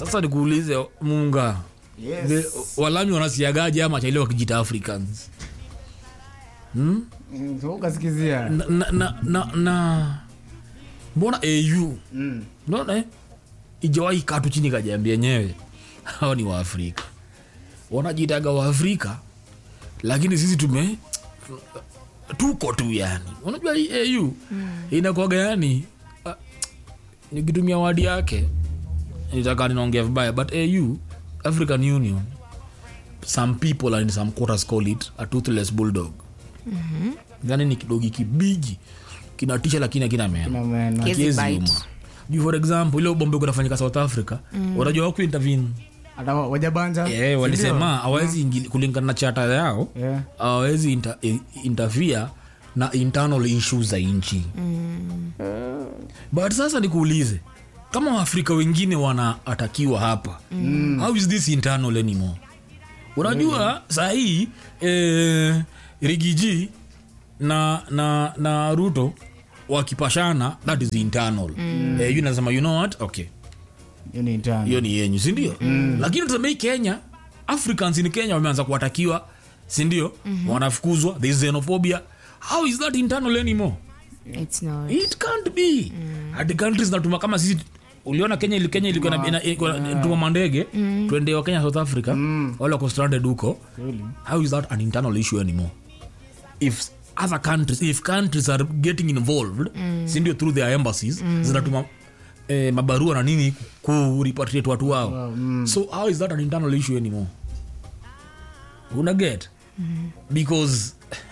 sasa nikuulize munga Yes. The- walami wanasiagaje ama chaile wakijita africans Mm, so ukasikizia na, na, na, na, na mbona au Mm. naona ijawahi katu chini kajiambia yenyewe hao ni waafrika wanajitaga waafrika lakini sisi tume tuko tu yani unajua hii au inakuaga yani ah, nikitumia wadi yake nitaka ninaongea vibaya but au african union some people and some quarters call it a toothless bulldog yani ni kidogi kibigi kinatisha lakini akina meno Na meno. Kizi Kiezi bite. uma. juu for example ile ubombe kunafanyika south africa unajua waku intervene hata wa- wajabanja yeah, walisema hawawezi ingili- kulingana na chata yao Yeah. hawawezi inter, eh, interfere na internal issues za nchi but sasa nikuulize kama waafrika wengine wanaatakiwa hapa mm. how is this internal anymore unajua mm. sahii eh, rigiji na, na, na ruto wakipashana that is internal mm. eh, yu nasema you know what okay hiyo ni intern. hiyo ni yenyu sindio mm. lakini tuseme hii kenya africans in kenya wameanza kuwatakiwa sindio mm-hmm. wanafukuzwa there is xenophobia how is that internal anymore It's not. it can't be mm. hati countries natuma kama sisi uliona kenya ili kenya ilikuwa na- ina- ilikuwa na- tuma mandege twende wa kenya south africa wale wako stranded huko Kweli. how is that an internal issue anymore if other countries if countries are getting involved sindio through their embassies zinatuma eh, mabarua na nini kurepatriate watu wao so how is that an internal issue anymore una get because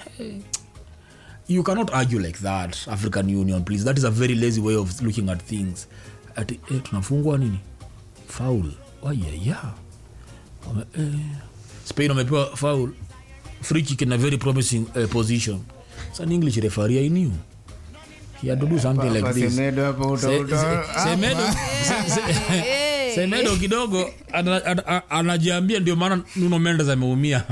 you cannot argue like that african union please that is a very lazy way of looking at things ati eh, tunafungwa nini faul wayaya Wame- eh, spain wamepewa faul free kick in a very promising uh, position it's an english referee i knew he had to do something like Kwa this Semedo hapo Se- uta- uta- se- Semedo se- se- Semedo kidogo ana- ana- ana- anajiambia ndio maana Nuno Mendes ameumia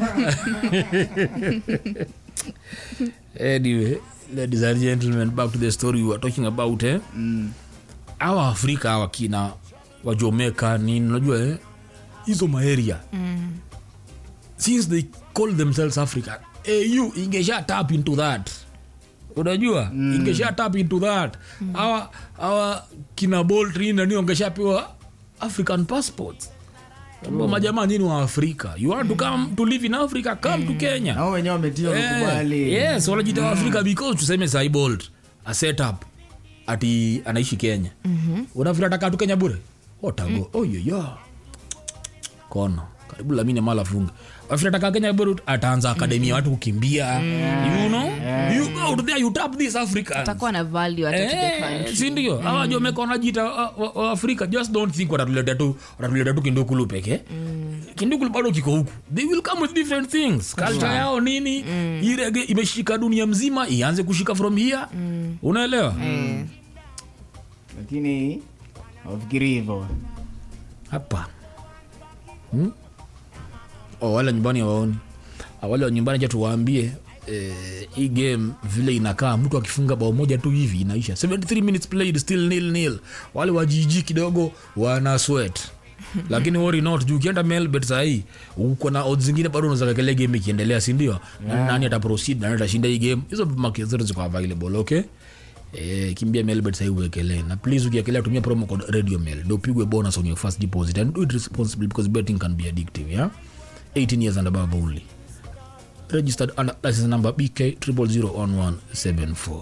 anyway ladies and gentlemen back to the story we were talking about eh? awa afrika awa kina wajomeka nini unajua eh? hizo maeria since they call themselves africa au ingesha tap into that unajua mm. ingesha tap into that awa awa kina boltri nani wangeshapewa african passports Ambao majamaa nyini wa afrika you want to come to live in africa come to kenya nao wenyewe wametia Eh, wakubali yes wanajita wa afrika because tuseme saibold a setup ati anaishi kenya mm-hmm. unafikiri atakaa tu kenya bure otago mm. oyoyo kona karibu lamine mala funga wafikiri atakaa kenya bure ataanza akademia watu kukimbia you know you go out there you tap these africans Atakuwa na value hata to the Eh, country. sindio awa jomeka wanajita wa- wa- wa afrika just don't think watatuleta tu watatuleta tu kindukulu peke kindukulu bado kiko huku they will come with different things culture yao nini hii rege imeshika dunia mzima ianze kushika from here unaelewa Eh, lakini hawafikiri hivyo hapa hmm? oh, wale nyumbani hawaoni Ah, wale wa nyumbani ja tuwaambie eh, hii game vile inakaa mtu akifunga bao moja tu hivi inaisha 73 minutes played still nil nil wale wa jiji kidogo wana sweat lakini worry not juu ukienda melbet sahii uko na odds zingine bado unaweza kekele game ikiendelea sindio yeah. nani ataproceed nani atashinda hii game hizo market zote ziko available okay Eh, kimbia melbet sahii uwekelee na please ukiekelea tumia promo code radio mail ndio upigwe bonus on your first deposit and do it responsibly because betting can be addictive yeah 18 years and above only registered under license number bk 0001174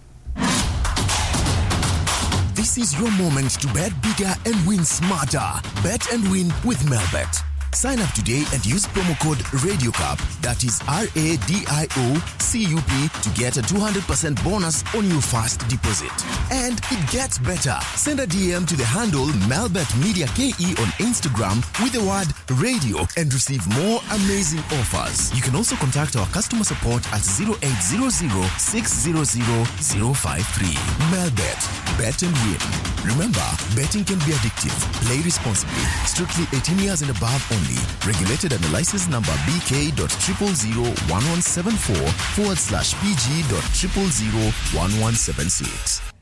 This is your moment to bet bigger and win smarter. Bet and win with Melbet. Sign up today and use promo code RadioCup, that is R A D I O C U P, to get a 200% bonus on your first deposit. And it gets better. Send a DM to the handle Melbet Media KE on Instagram with the word radio and receive more amazing offers. You can also contact our customer support at 0800 600 053. Melbet, bet and win. Remember, betting can be addictive. Play responsibly. Strictly 18 years and above only. Regulated under license number BK.0001174 forward slash PG.0001176.